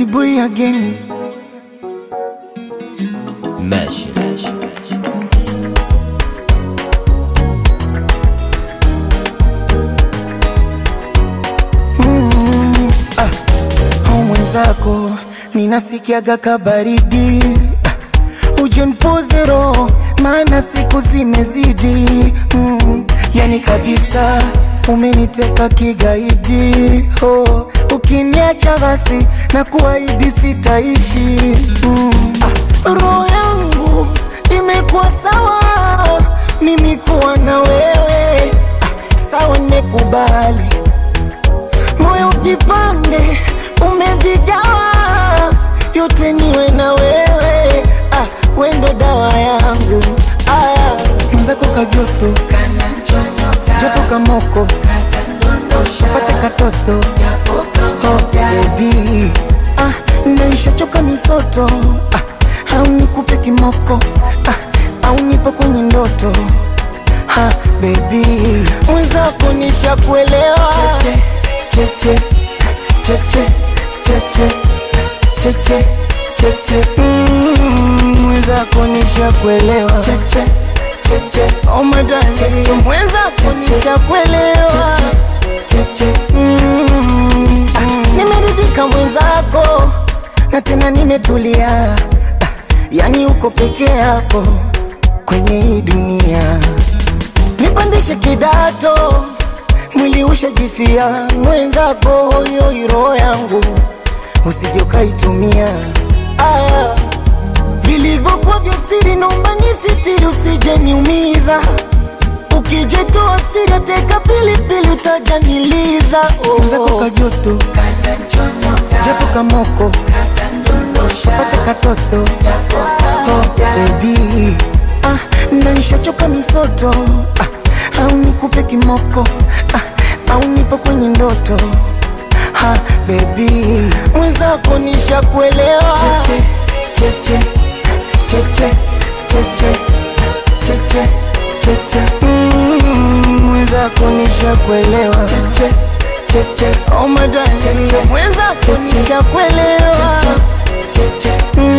Boy again. Mesh. Mm, ah, au mwenzako ninasikiaga kabaridi ah, uje nipoze roho maana siku zimezidi mm, yani kabisa umeniteka kigaidi oh, ukiniacha basi na kuahidi sitaishi mm, ah, roho yangu imekuwa sawa mimi kuwa na wewe ah, sawa nimekubali moyo ujipande umevigawa yote niwe na wewe ah, wendo dawa yangu aya mwenzako kajoto japo kamoko pate katoto oh, baby ah, naishachoka misoto ah, au nikupe kimoko ah, au nipo kwenye ndoto ha, baby mwenzako nishakuelewa cheche cheche cheche cheche cheche Mm, mwenzako nishakuelewa cheche cheche oh my darling mwenzako nishakuelewa cheche Mm, ah, nimeridhika mwenzako na tena nimetulia Ah, yani uko peke yako kwenye hii dunia nipandishe kidato mwili ushajifia mwenzako hoyo roho yangu usije ukaitumia aya vilivyokuwa vya siri naomba nisitiri usije niumiza ukijetoa siri teka pilipili utajaniliza mwenzako kajoto japo kamoko pate katoto oh, baby ah, nanishachoka misoto ah, au nikupe kimoko ah, au nipo kwenye ndoto ha, baby mwenzako nishakuelewa cheche cheche cheche cheche cheche cheche Mm, mwenzako nishakuelewa cheche cheche oh my darling mwenzako nishakuelewa cheche cheche